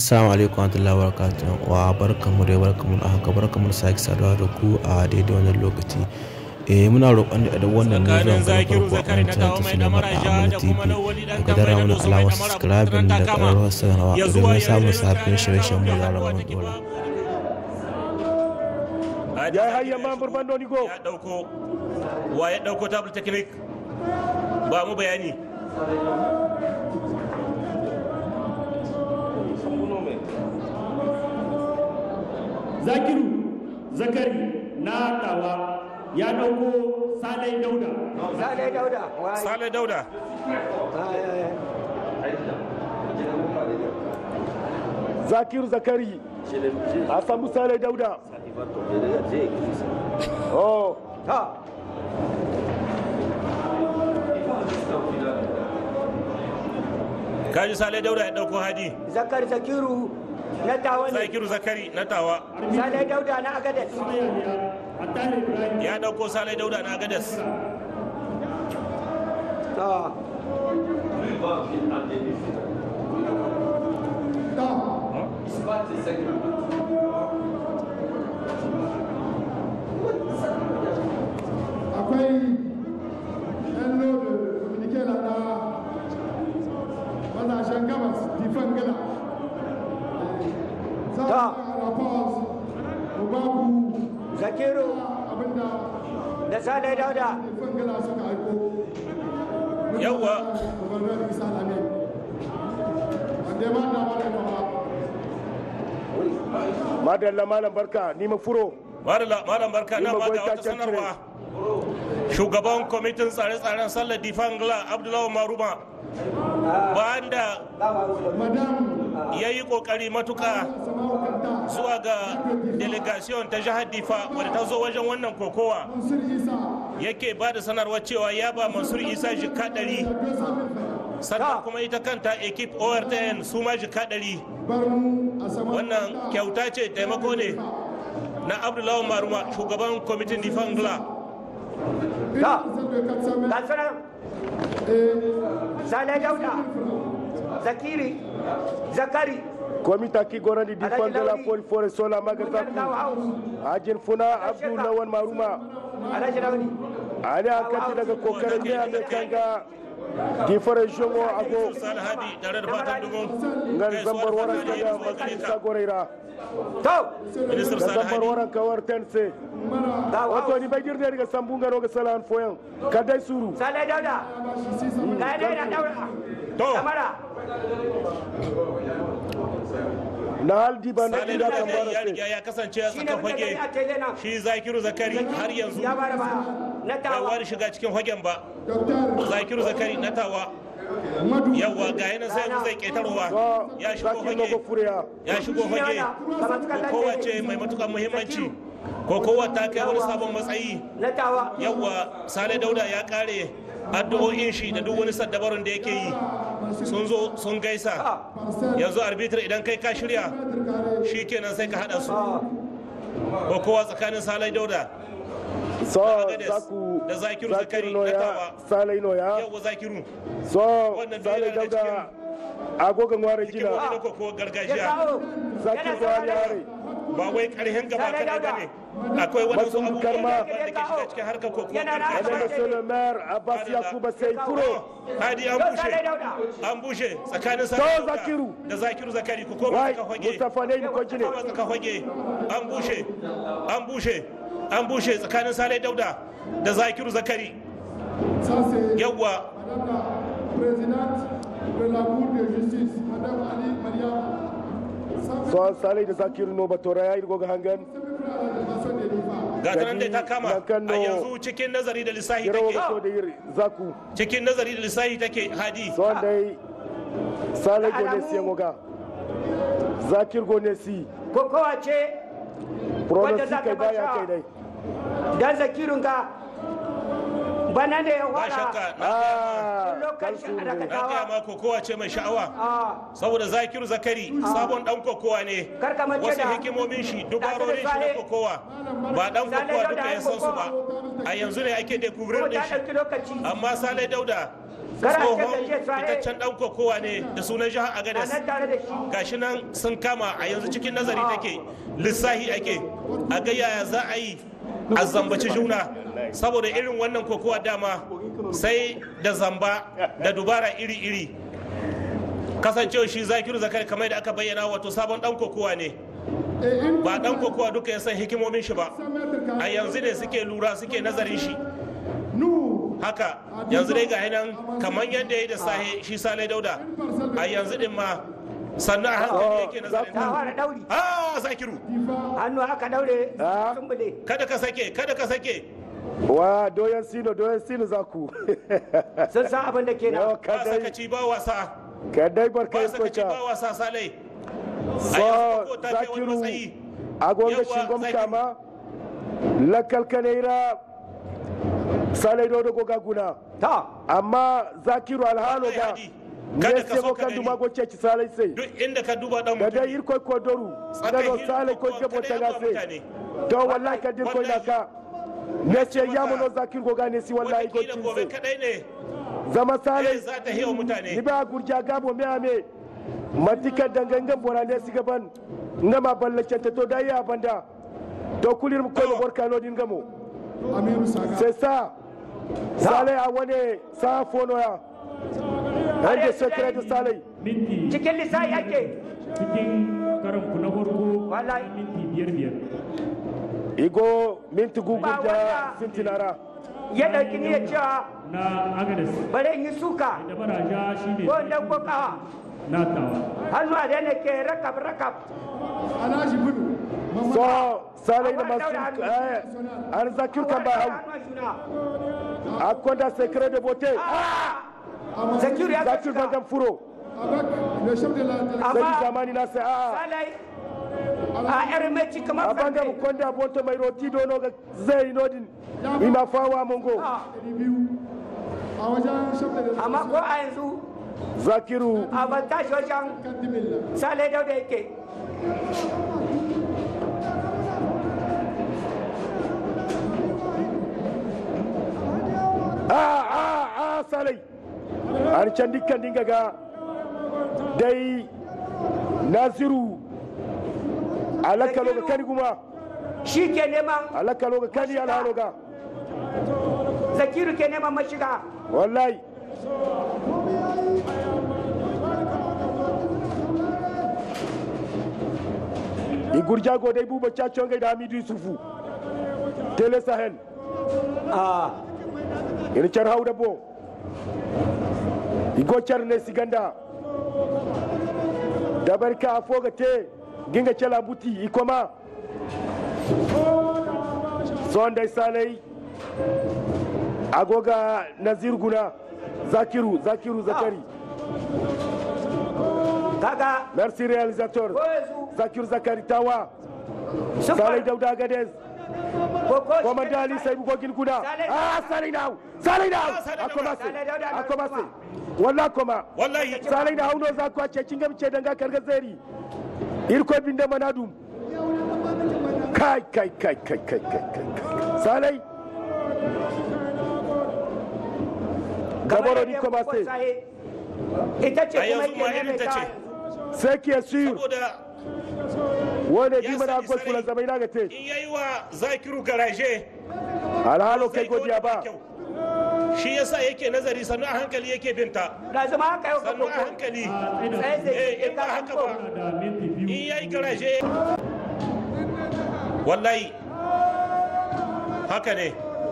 Assalamu alaikum warahmatullahi wabarakatuh wa barkamu da barkamu da haka barkamu da sake saduwa da ku a daidai wannan lokaci eh muna roƙon da idan wannan ne zuwa ga farko a kan channel ta sinema da Amana TV daga dara mana alamar subscribe da ƙararrawar sanarwa domin samun sabbin shirye-shiryen mu da ramar dora ya yi hanyar mamur bandoni go ya dauko wa ya dauko tabul technique ba mu bayani zakiru zakari na tawa ya dauko salai dauda Sale Dauda. Wai. sale dauda Ai, ai, ai. zakiru zakari a samu salai dauda oh Ta. kaji sale dauda ya dauko hadi Zakar Zakiru na tawa ne. zakiru zakari na tawa Sale Dauda na Agadez. ya dauko sale dauda na gadas Ta. akwai yan lodi dominike na na mazashen gabas difan gana za Ta. a yi rapors mu babu Zakiru abinda da Sale Dauda. difan gana suka aiko Yawwa. gubernar isa lame wanda ma da mara kama madalla malam barka ni ma furo Madalla, malam barka na Ni ba ga magwai wata ta sanarwa shugaban kwamitin tsare-tsaren sallar difangla abdullahi maruma bayan da madam ya yi kokari matuka sama'u kanta zuwa ga delegation ta jihar difa wadda ta zo wajen wannan kokowa mansur isa yake ba da sanarwar cewa ya ba mansur isa jika ɗari sannan kuma ita kanta ekip ortn su ma jika ɗari bar mu a sama wannan kyauta ce taimako ne na abdullahi maruma shugaban kwamitin difangla Ta. Ga sunan Sale Dauda. Zakiri. Zakari. komita ki gorandi di Alhaji fangala Lauri. fol fore sola maga Gurgan zaku Dawa House. ajin funa abdu lawan maruma Alhaji Launi. ali an kanti daga kokarin ne a mai kanga gifare shogo ago sani hadi tare da fatan dubun ngan gaisuwa zambar da waran fatan kaga alheri zuwa gare masu ka. sagoreira To. ministar da sani zambar hadi waran kawar tense Dawa wato House. ni bagir ne daga sambunga no ga salan foyan kadai suru Sale Dauda. Ga yadda yana daura. To. Kamara. na haldi ba na sani ida da kan ya bara riga sai ya kasance a Shi ne tsakan muke gani fage a tele nan. shi zakiru zakari har yanzu Ya bada ba. Na bai tawa. wani shiga cikin fagen ba dr zakiru zakari na tawa madu yawwa ga yanan sai yanzu zai ketarowa so ya shigo zaki no fage go furiya ya shigo Shi ne fage wannan. Kamar suka ko kowace mai matukar muhimmanci ko kowa ta kai wani sabon matsayi Na tawa. yawwa sale dauda ya kare addu'o'in shi da duk wani saddabarun da yake yi sun zo sun gaisa yanzu arbitr idan kai ka shirya shi kenan sai ka hada su ko kowa tsakanin sale dauda so Agades zaku da Zakiru Zakari no na ya tawa. salai no ya yawwa zakiru so Wannan salai biyu yana dauda agogan ware kimo jina ne ko ko Ya gargajiya kawo. zaki Yana go ali saurare. hare ba wai karhen gaba Sale kadai Dauda. bane akwai wani su Masu abubuwa karma. da ke shiga cikin harkar ko Yana na Madame gargajiya Monsieur le maire Abbas Yakuba sai furo hadi an Yau bushe Sale Dauda. an bushe tsakanin To, Sale Dauda Zakiru. da zakiru zakari ku koma wai ka fage Mustafa ne ko jine koma ka fage an bushe an bushe an bushe tsakanin Sale Dauda da zakiru zakari ça c'est yawwa Madame la présidente de la Cour de justice, Madame Ali Mariam, ça fait so salai da zakiru no batora yayi go ga hangan à la défense des rivales. ga ta nan dai ta kama Na kan a no- yanzu cikin nazari da lissahi yarawa take so da yiri zaku cikin nazari da lissahi take hadi so dai salai go ne si ngoga zakir go ne si Kokowa ce pronostic za ta kai baya basha. kai dai dan zakirin ka bana ne ya ba wada shakka na ah lokacin kalsu da ne ka na gaya tawa ma kokowa ce mai sha'awa a saboda zakiru zakari sabon dan kokowa ne Kar ka mance wasu da- hikimomin shi dubarorin shi na Sale- kokowa ba dan Sale kokowa Dauda duka ya ya san su ba kokowa. a yanzu ne ake ko découvrir din ta shi ɗauki lokaci amma sale dauda Kana ce tsohon ka ce sahe. fitaccen dan kokowa ne da sunan jihar a agadas nan tare da shi gashi nan sun kama a yanzu cikin nazari take lissahi ake a ga yaya za a yi a zambaci juna saboda irin wannan kokowa dama sai da zamba da dubara iri-iri kasancewa shi zakiru zakari kamar da aka bayyana wato sabon dan kokowa ne Et une ba dan kokowa duka ya san hikimomin shi ba 100 mètres a carrés. yanzu ne suke lura suke nazarin shi Nous, haka yanzu dai ga nan kamar yadda ya yi da sahe shi sale dauda a yanzu din ma sannan a hankali yake nazarin ta fara dauri ah zakiru hannu aka daure Ah. sun bude kada ka sake kada ka sake wa doyan sino doyan sino zaku sun san abin da ke yawa nan ba kadai sakaci ba wasa kadai barka ba ya sakaci kocha ba wasa salai a so yanzu ko ta kai wani zakiru matsayi agonga Yawa, shingom Zakiru. kama lakal kaneira salai dodo goga guna ta amma zakiru alhalo Wallahi ga Hadi, kada ne ka sego so ka kan gani. duma go ceci salai sai duk inda ka duba dan da dai mutum irko ko doru da do salai ko jabo ta gase to wallahi ka dir ko na ka ne ce ya mono zakiru goga ne si wallahi go wataƙila gobe tinse kadai ne zama eh, salai za ta hewa mutane ni ba gurja gabo me ame matika dangangan borane siga ban ngama ballace ta to dai ya banda to kulir ko no borka no din gamo Amirou Saga. c'est ça sale a wane sa fono ya hande secret de sale minti cikin lissafi ake cikin karan ku na farko Wallahi. minti biyar biyar igo minti gugu Ba da wanda- sintinara ya ɗauki niyyar cewa na agadas bare in yi suka da baraja shine ko dan ko kawa na tawa hannu a daina ke rakab rakab Alhaji Gudu. Mamman so sale da Akwai masu daura eh an zakir kan ba hau akwai da secret de beauté zakiru ya zakir gaskiya gangan furo avec le chef de la délégation. sai amma zamani na sai a salai a yar mai ci kamar abanga karfe mu konda bonto mai roti dono ga zai nodin ima fawa mongo biyu a wajen chef de délégation. amma ko a yanzu zakiru a ban tashi wajen 40 000. salai dauda yake a a a salai har can dukkan dinga ga dai nasiru alaka loga kani kuma shi ke neman alaka loga kani alhalo ga zakiru ke neman mashiga wallahi igurja go dai buba cacon gai da hamidu yusufu tele sahel a ina car hawda bo igo car ne siganda dabar ka foga te ginga cala buti ikoma sondai salai agoga nazir guna zakiru zakiru zakari kaga merci réalisateur ko yanzu zakiru zakari tawa sun salai fara dauda gadez ko ko komanda ali sai bugogin guda Salai- ah salai now salai now Ah, Salai Dauda. akomase Salai Dauda na akomase kuma. walla koma wallahi salai da hauno za ku a ce cingam ce danga karga zeri irko binde manadum kai kai kai kai kai kai kai kai. salai gabaro di komase ita ce A kuma yanzu ma ke irin ta ce. maimaita sai ki sûr saboda wone Ya di mana sani gol sarai. kula zamai na gate in yayi wa zakiru garaje alhalo kai zai ga godiya wani ba kyau. shi yasa yake nazari sannu a hankali yake binta da zama haka yau ka sannu a koko hankali a tsaye sai da zai Eh, ke in ba ka haka ko ba. da minti in biyu yayi garaje wallahi haka ne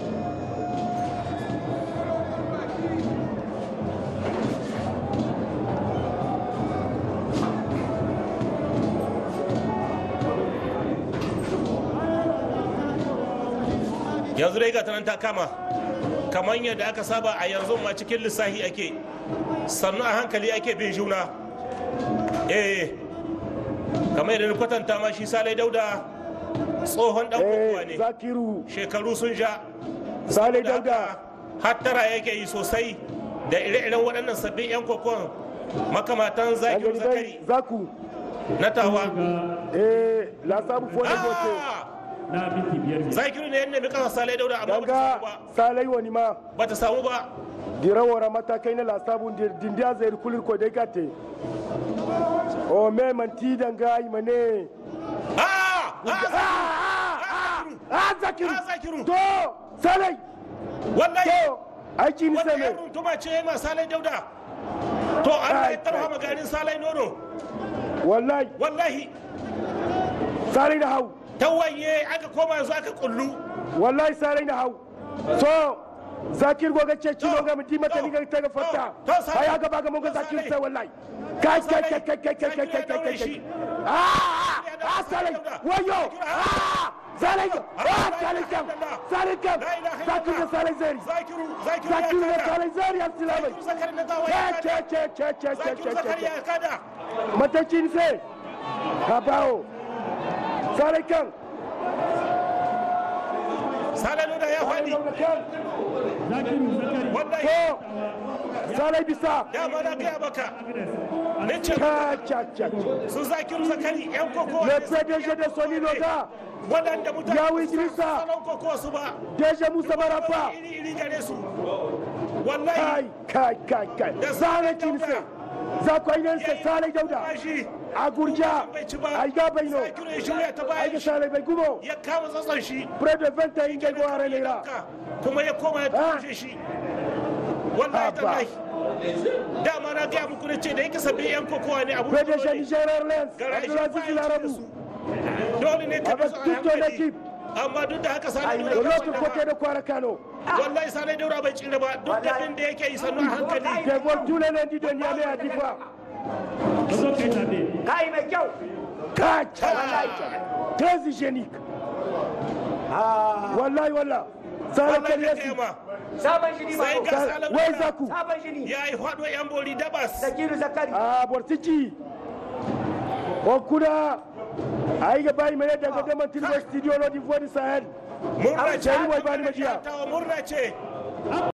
yanzu dai ga ta nan ta kama kamar yadda aka saba a yanzu ma cikin lissahi ake sannu a hankali ake bin juna eh kamar yadda na kwatanta ma shi salai dauda tsohon dan kokowa eh ne zakiru shekaru sun sha salai da dauda haka hattara yake yi sosai da ire-iren waɗannan sabbin 'yan kokon makamatan an zakiru gani dai zakari zaku na tawa ga eh la sabu fone bote Ah! na minti biyar biyar zakiru ne yadda mai kasa salai dauda amma ba ta samu daga ba salai wani ma ba ta samu ba dirawara matakai na lasabun dindiya zai kulir ko dai gate o me manti danga imane Ah! a zakiru Ah, Zakiru. to salai Wallahi! to aiki ni Wannan sai yan me runtuma ce yana salai dauda. To Allah ya Kai, tarha kai, maganin salai nono. wallahi Wallahi salai da hau tawaye aka koma yanzu aka kullu. wallahi salai da hau so zakir goga ce kilo ga mutum mata ni ga ta ga fata to, to, Salai. ai aga ba ga mun ga To, zakir Salai. sai wallahi kai kai kai kai kai kai kai Zakir ya kai kai daure kai shi. ah ah salai wayo ah salai ah salai kam salai kam La ilaha zakir da illallah. salai zari Zakiru, Zakiru zakir da ya kada. salai zari assalamai Zakiru Zakari na tawaye ya ce kada. ce ce ce ce ce Zakiru ce Zakari ce ya kada. matacin sai ka bawo salai kan Salai nono ya faɗi. zakiru zakari Wallahi to salai bisa ya ba na gaya maka. Ne ce cha cha cha su Zakiru Zakari yan kokowa. le ne suke PDG de yan Sony kokowa ne. Loga Waɗanda mutane Yawu ba su san Idrissa. salon kokowa su ba. DG Musa Marafa Iri iri gare su. Wallahi kai kai kai kai zane kinse za ku ainihin sai salai dauda shi a gurja ai ga baino Zakiru ya shirya ta ai bayan ga shi. salai bai gumo Ya kama tsatson shi. pre de venta in ga gwara ne ra kuma ya koma ya Ah. tushe shi wallahi Abba. tallahi dama na gaya muku na ce da yake sabbin yan kokowa ne abu PDG Niger Airlines Gara shi Abdulaziz ba ya ci da Larabu su. dole ne ka Avec bi su a toute ton hankali équipe. amma duk da haka sani de daura l'autre bai côté tsira de Kwara Kano ba. wallahi sani daura bai tsira ba duk da bin da yake yi sannu a hankali je vole tous les lundis de Niamey à Difa ka zo kai zabe kai mai kyau kai très hygiénique wallahi wallah salai wallahi kan ka yasi kai ma sabon shiri ba sai ga Sal- salon wai zaku sabon shiri ya yi faɗo yan bori dabas zakiru zakari a bortiki o kuna ai ga bayi mai daga da mantin studio no di voix du sahel murna ce Sai wai bani majiya. murna ce